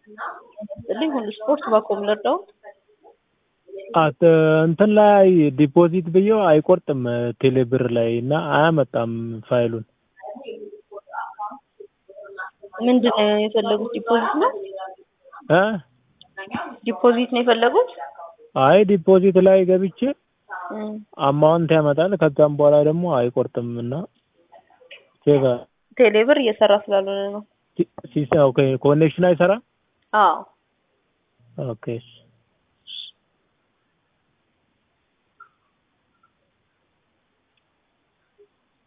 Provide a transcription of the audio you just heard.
ስጥልኝ ሁሉ ስፖርት ባኮም ልርዳው አት እንትን ላይ ዲፖዚት ብዬው አይቆርጥም ቴሌብር ላይ እና አያመጣም ፋይሉን። ምንድን ነው የፈለጉት? ዲፖዚት ነው እ ዲፖዚት ነው የፈለጉት? አይ ዲፖዚት ላይ ገብቼ እም፣ አማውንት ያመጣል። ከዛም በኋላ ደግሞ አይቆርጥም እና ቼክ ቴሌብር እየሰራ ስላልሆነ ነው። ሲስተም ኦኬ ኮኔክሽን አይሰራም። አዎ ኦኬ እሺ